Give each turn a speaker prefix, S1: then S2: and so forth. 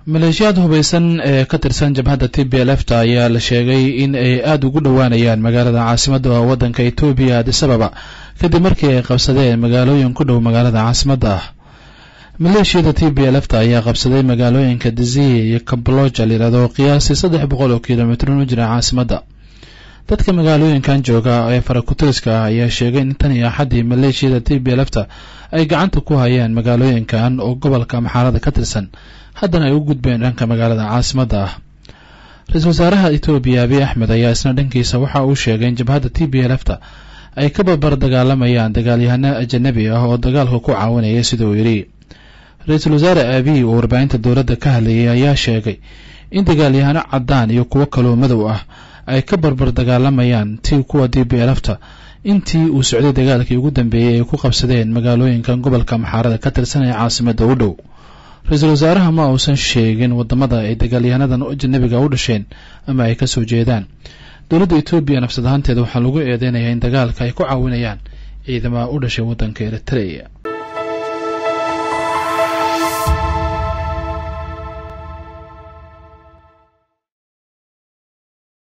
S1: maleeshiyaad hubaysan ee ka tirsan jabhadda t b lfta ayaa la sheegay in ay aada ugu dhowaanayaan magaalada caasimadda waddanka etoobiya adis ababa kadib markii ay qabsadeen magaalooyin ku dhow magaalada caasimadda ah maleeshiyada t b lfta ayaa qabsaday magaalooyinka diziye iyo kabloja layihahdo qiyaasii saddex boqol oo kilomitrin u jira caasimadda dadka magaalooyinkan jooga ee farakutiriska ah ayaa sheegay in tan iyo axaddii maleeshiyada t b lfta ay gacanta ku hayaan magaalooyinkan oo gobolka maxaarada ka tirsan haddana ay u gudbeen dhanka magaalada caasimadda ah ra-iisul wasaaraha etoobiya abiy axmed ayaa isna dhankiisa waxa uu sheegay in jabhadda t b lfta ay ka barbar dagaalamayaan dagaalyahano ajanabi ah oo dagaalka ku caawinaya sida uu yidhi ra-iisul wasaare abiy oo warbaahinta dowladda ka hadlayay ayaa sheegay in dagaalyahano caddaan iyo kuwo kaloo madow ah ay ka barbar dagaalamayaan ti kuwa d b lfta intii uu socday dagaalkii ugu dambeeyey ay ku qabsadeen magaalooyinkan gobolka maxaarada ka tirsan ee caasimadda u dhow ra-iisul wasaaraha ma uusan sheegin wadamada ay dagaalyahanadan ajanabiga u dhasheen ama ay ka soo jeedaan dowladda etoobiya nafsad ahaanteeda waxaa lagu eedeynayaa in dagaalka ay ku caawinayaan ciidamada u dhashay waddanka eritrea